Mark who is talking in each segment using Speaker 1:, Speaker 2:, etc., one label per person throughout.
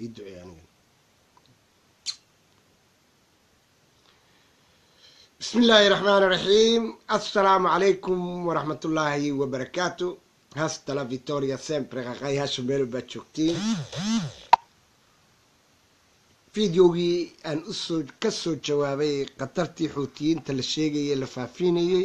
Speaker 1: ii duceey aniga bismi illaahi raxmaan raxiim assalaamu calaykum waraxmat ullaahi wabarakaatu hasta la victoria sempre qaqayhaasha meel baad joogtiin videogii aan usoo kasoo jawaabay khatartii xuutiyiinta la sheegayay la faafinayey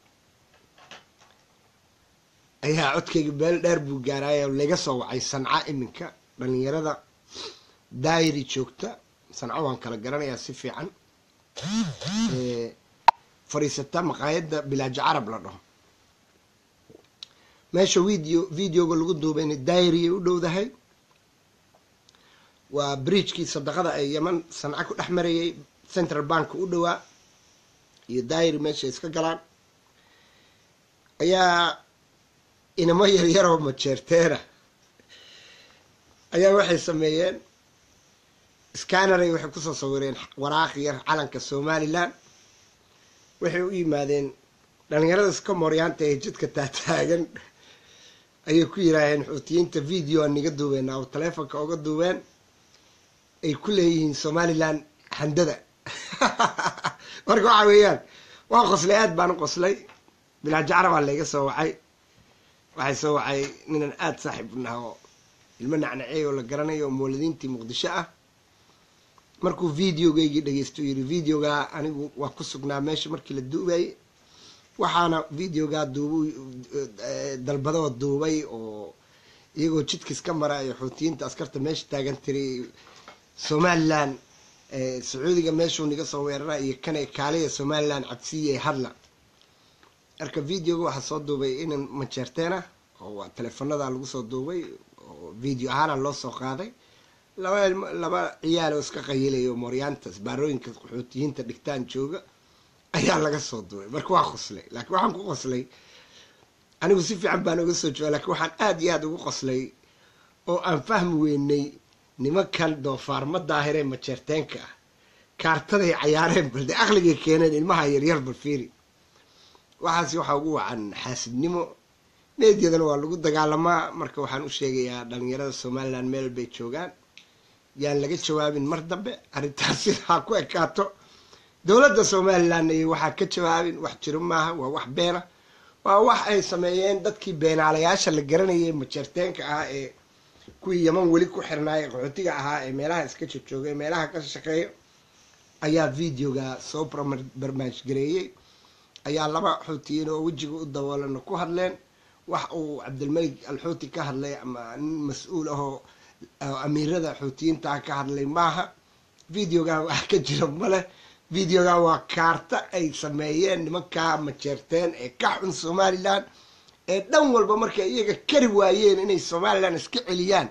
Speaker 1: ayaa codkayga meel dheer buu gaaraay oo laga soo wacay sanca iminka dhalinyarada daayiri joogta sanco waan kala garanayaa si fiican fadhiisata maqaayadda bilaajo carab la dhaho meesha video videoga lagu duubayna daayiriyay u dhowdahay waa bridgekii sadaqada ee yeman sanca ku dhex marayay central bank u dhowaa iyo daayiri meesha iska galaan ayaa inamo yaryaroo majeerteena ayaa waxay sameeyeen scanneray waxay kusoo sawireen waraaq yar calanka somalilan waxay u yimaadeen dhalinyarada iska mooryaanta ee jidka taataagan ayay ku yiraaheen xuutiyiinta video aan niga duubeen oo taleefonka oga duubeen ay ku leeyihiin somalilan handada marka waxa weeyaan waan qoslay aad baan u qoslay bilaajacara baa layga soo wacay waxay soo wacay ninan aada saaxiib u naha oo ilmo nacnacey oo la garanayo oo mooladiintii muqdisho ah markuu videogaygii dhageysto yiri videogaa anigu waa ku sugnaa meesha markii la duubayay waxaana videogaa duub dalbadoo duubay oo iyagoo jidkiis ka mara ee xuutiyiinta askarta meesha taagan tiri somalilan sacuudiga meeshuu niga soo weerara iyo kana kaaliya somalilan cabsiiya hadla marka videoga waxaa soo duubay inan majeerteena oo waa teleefanada lagu soo duubay oo video ahaana loo soo qaaday laba laba ciyaal oo iska qayilayo mooryaanta baarooyinka qaxootiyiinta dhigtaan jooga ayaa laga soo duubay marka waa qoslay laakiin waxaan ku qoslay anigu si fiican baan uga soo jooga lakiin waxaan aada iyo aada ugu qoslay oo aan fahmi weynay nimankan doofaarma daahiree majeerteenka ah kaartaday cayaareen balde aqligay keeneen ilmaha yaryar balfiiri waxaas waxaa ugu wacan xaasidnimo meedyadana waa lagu dagaalamaa marka waxaan u sheegayaa dhalinyarada somalilan meel bay joogaan yaan laga jawaabin mar dambe arrintaas sidaa ku ekaato dowladda somalilan iyo waxaa ka jawaabin wax jiro maaha waa wax beena waa wax ay sameeyeen dadkii beenaalayaasha la garanayay majeerteenka ah ee kuwii yaman weli ku xirnaaya qaxootiga ahaa ee meelaha iska jogjooga ee meelaha ka shaqeeya ayaa videoga soo barmaaj gareeyey ayaa laba xuutiyiin oo wejiga u daboolana ku hadleen wax uu cabdilmalik alxuuti ka hadlay ama nin mas-uul ahoo amiirada xuutiyiintaa ka hadlay maaha videogan wax ka jira maleh videogan waa kaarta ay sameeyeen nimankaa majeerteen ee ka xun somalilan ee dhan walba markay iyaga kari waayeen inay somalilan iska celiyaan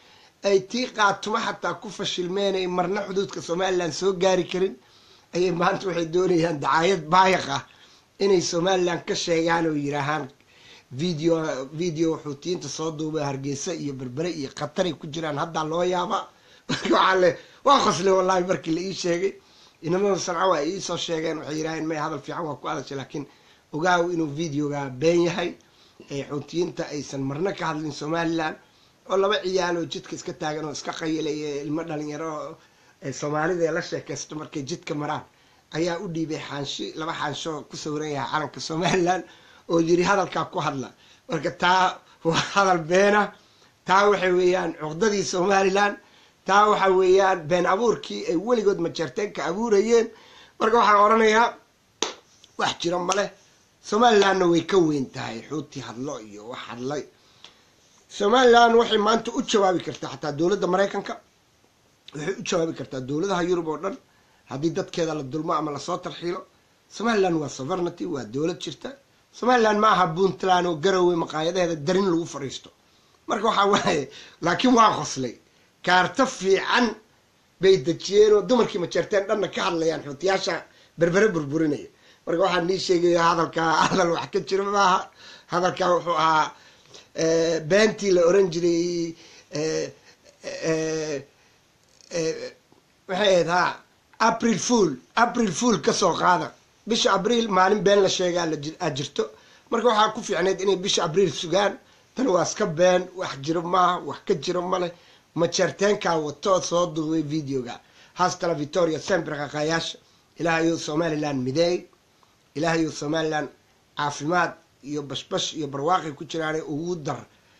Speaker 1: ay tii qaatuma xataa ku fashilmeen ay marna xuduudka somalilan soo gaari karin ayay maanta waxay doonayaan dacaayad baayiq ah inay somalilan ka sheegaan oo yiraahaan video video xuutiyiinta soo duubay hargeysa iyo berbere iyo khataray ku jiraan haddaa loo yaaba marka waxaa le waa qoslay wallahi markii la ii sheegay inamada sanca waa iisoo sheegeen waxay yidhaaheen may hadal fiican waa ku hadashay laakiin ogaaw inuu videoga been yahay ee xuutiyiinta aysan marna ka hadlin somalilan oo laba ciyaal oo jidka iska taagan oo iska qayilaya ilmo dhalinyaro ee soomaalida la sheekaysto markay jidka maraan ayaa u dhiibay xaanshi laba xaansho ku sawiran yahay calanka somalilan oo yiri hadalkaa ku hadla marka taa waa hadal beena taa waxa weeyaan cuqdadii somalilan taa waxa weeyaan been abuurkii ay weligood majeerteenka abuurayeen marka waxaan odhanayaa wax jiro maleh somalilanna way ka weyn tahay xuuti hadlo iyo wax hadlay somalilan waxay maanta u jawaabi kartaa xataa dowladda maraykanka waxay u jawaabi kartaa dowladaha yurub oo dhan haddii dadkeeda la dulmo ama lasoo tarxiilo somalilan waa sovereignty waa dowlad jirta somalilan ma aha puntland oo garowe maqaayadaheeda darin lagu fadhiisto marka waxaa waaye laakiin waa qoslay kaarto fiican bay dejiyeen oo dumarkii majeerteen dhanna ka hadlayaan xuutiyaasha berbere burburinaya marka waxaan nii sheegaya hadalkaa hadal wax ka jiro maaha hadalkaa wuxuu ahaa beentii la oran jiray waxay ahayd ha april fool april fool kasoo qaada bisha abriil maalin been la sheegaa aad jirto marka waxaa ku fiicneyd inay bisha abriil sugaan tan waa iska been wax jiro maaha wax ka jiro male majeerteenkaa watoo soo duubay videoga haastala victoria sempre qaqaayaasha ilaahayou somalilan mideey ilaahayou somalilan caafimaad iyo bashbash iyo barwaaqi ku jiraane ugu dar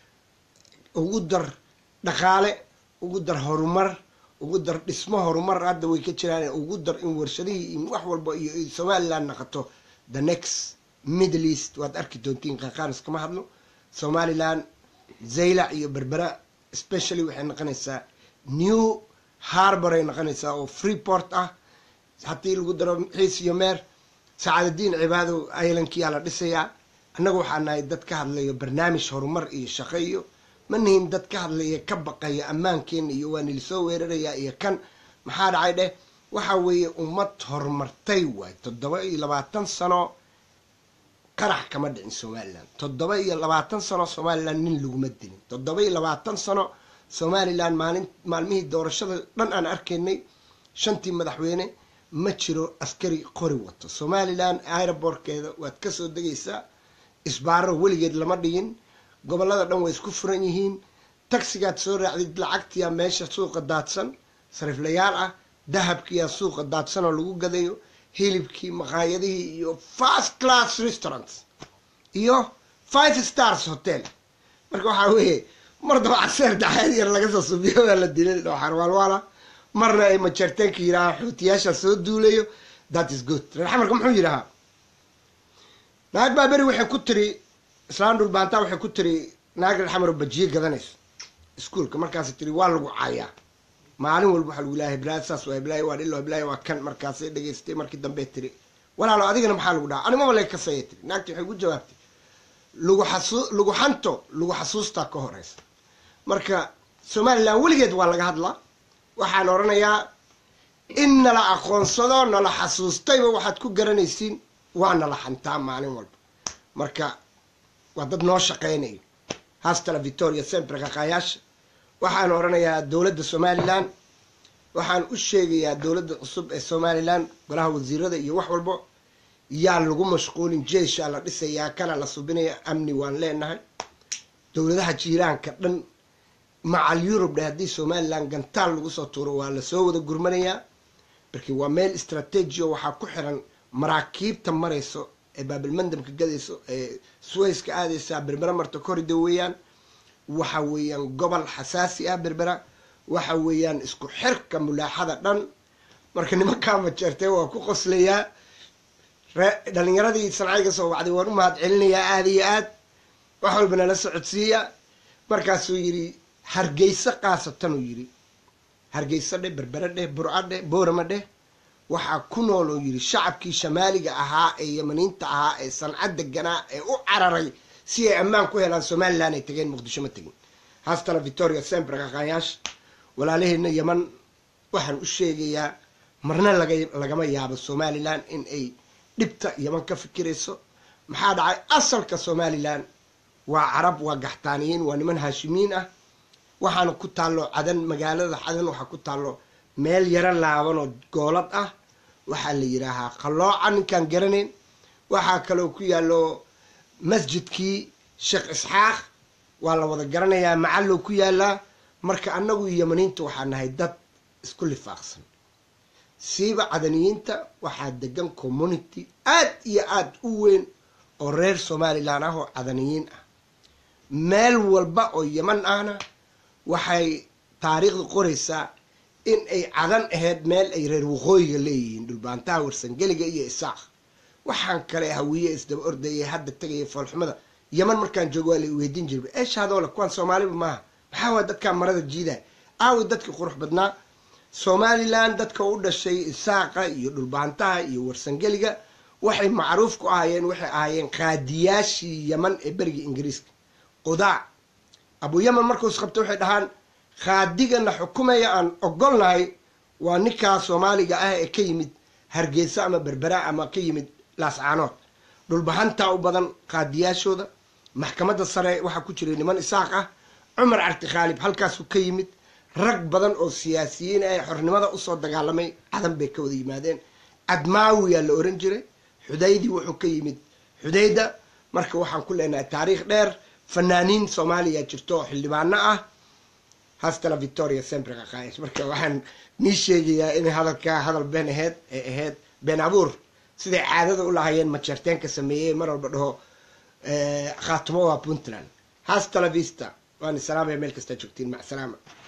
Speaker 1: ugu dar dhaqaale ugu dar horumar ugu dar dhismo horumar hadda way ka jiraan ugu dar in warshadihii in wax walba iyo somalilan naqato the next middle east waad arki doontiin qaqaanis kama hadlo somalilan zaylac iyo berbera specially waxay noqonaysaa new harbor ay noqonaysaa oo freeport ah haddii lagu daro xiis iyo meer sacaadadiin cibaado islandkiyaa la dhisayaa annaga waxaa nahay dad ka hadlayo barnaamij horumar iyo shaqo iyo ma nihin dad ka hadlaya ka baqaya ammaankeena iyo waa nilisoo weerarayaa iyo kan maxaa dhacay dheh waxa weeye ummad horumartay waay toddoba iyo labaatan sano qarax kama dhicin somalilan toddoba iyo labaatan sano somalilan nin laguma dilin toddoba iyo labaatan sano somalilan maalin maalmihii doorashada dhan aan arkaynay shantii madaxweyne ma jiro askari qori wato somalilan aerobortkeeda waad kasoo degaysaa isbaaro weligeed lama dhigin gobolada dhan way isku furan yihiin tagsigaad soo raacdid lacagtiyaa meesha suuqa daadsan sariiflayaal ah dahabkiyaa suuqa daadsan oo lagu gadayo hilibkii maqaayadihii iyo first class restaurants iyo five stars hotel marka waxaa weeye mar daba caseer daxeed yar laga soo subiyo waa la dilay oo xarwaalwaala marna ay majeerteenka yidhaha xuutiyaasha soo duulayo that is good reer xamarka muxuu yidhahaa naag baa beri waxay ku tiri islaan dhulbaantaa waxay ku tiri naag reer xamar oo bajiye gadanayso iskuolka markaas tiri waa lagu caayaa maalin walba waxaa lagu ilaha heblaaya saas waa heblaaya waa dhilo heblaaya waa kan markaasay dhegaystay markii dambe tiri walaalo adigana maxaa lagu dhaha animaba lag kasaya tiri naagti waxay gu jawaabtay lagu xasu lagu xanto lagu xasuustaa ka horeysa marka somalilan weligeed waa laga hadlaa waxaan odhanayaa in nala aqoonsado nala xasuustayba waxaad ku garanaysiin waa nala xantaa maalin walba marka waa dad noo shaqeynayo haastala victoria sempre qaqaayaasha waxaan odhanayaa dowladda somalilan waxaan u sheegayaa dowladda cusub ee somalilan golaha wasiirada iyo wax walbo yaa lagu mashquulin jeeshaa la dhisayaa kana la subinaya amni waan leenahay dowladaha jiiraanka dhan macal yurub dhe haddii somalilan gantaal lagu soo tuuro waa lasoo wada gurmanayaa marki waa meel istrateji o waxaa ku xiran maraakiibta marayso ee baabilmandamka gadayso ee suwayska aadaysaa berbera marta korida weeyaan waxa weeyaan gobol xasaasi ah berbera waxa weeyaan isku xirka mulaaxada dhan marka nimankaa majeertee waa ku qoslayaa dhalinyaradii sancayga soo wacday waan u mahad celinayaa aada iyo aad wax walba nala socodsiiya markaasuu yidhi hargeysa kaasatanuu yidhi hargeysa dheh berbere dheh burca dheh boorama dheh waxaa ku nool oo yidhi shacabkii shamaaliga ahaa ee yamaniinta ahaa ee sanca deganaa ee u cararay si ay ammaan ku helaan somalilan ay tageen muqdisho ma tegin haastana victoria sempre qaqaayaasha walaalaheena yaman waxaan u sheegayaa marna laga lagama yaabo somalilan in ay dhibta yaman ka fikirayso maxaa dhacay asalka somalilan waa carab waa gaxtaaniyiin waa niman haashimiin ah waxaana ku taallo cadan magaalada cadan waxaa ku taallo meel yaro laaban oo goolad ah waxaa la yidhaahaa qallooca ninkaan garanayn waxaa kaloo ku yaallo masjidkii sheekh isxaaq waa la wada garanayaa macallow ku yaalaa marka annagu yamaniinta waxaa nahay dad isku lifaaqsan siiba cadaniyiinta waxaa degan community aad iyo aad u weyn oo reer somalilan ah oo cadaniyiin ah meel walba oo yaman ahna waxay taariikhda qoraysaa in ay cadan ahayd meel ay reer waqooyiga leeyihiin dhulbaantaha warsangeliga iyo isaaq waxaan kale hawiye isdaba ordayay hadda tegaya foolxumada yaman markaan joogo waa la weydiin jirba eeshaadoole kuwaan soomaaliba maaha maxaa waa dadkaa marada jiidaa aawi dadkii qurux badnaa somalilan dadka u dhashay isaaqa iyo dhulbaantaha iyo warsangeliga waxay macruuf ku ahaayeen waxay ahaayeen qaadiyaashii yaman ee beriga ingiriiska qudaa abu yaman markuus qabta waxay dhahaan khaadigana xukumaya aan ogolnahay waa ninkaa soomaaliga ah ee ka yimid hargeysa ama berbera ama ka yimid laascaanood dhulbahantaa u badan qaadiyaashooda maxkamadda sare waxaa ku jiray niman isaaq ah cumar carti khaalib halkaasuu ka yimid rag badan oo siyaasiyiin ah ee xornimada usoo dagaalamay cadan bay ka wada yimaadeen cadmaawiyaa la oran jiray xudaydii wuxuu ka yimid xudayda marka waxaan ku leenahay taariikh dheer fanaaniin soomaaliya jirto oo xildhibaano ah hastala victoria sempre qaqaayash marka waxaan nii sheegayaa inay hadalkaa hadal been aheyd ee ahayd been abuur siday caadada u lahaayeen majeerteenka sameeyey mar walba dhaho khaatumo waa puntland hastala vista waan salaamaya meel kastaa joogtiin mac salaama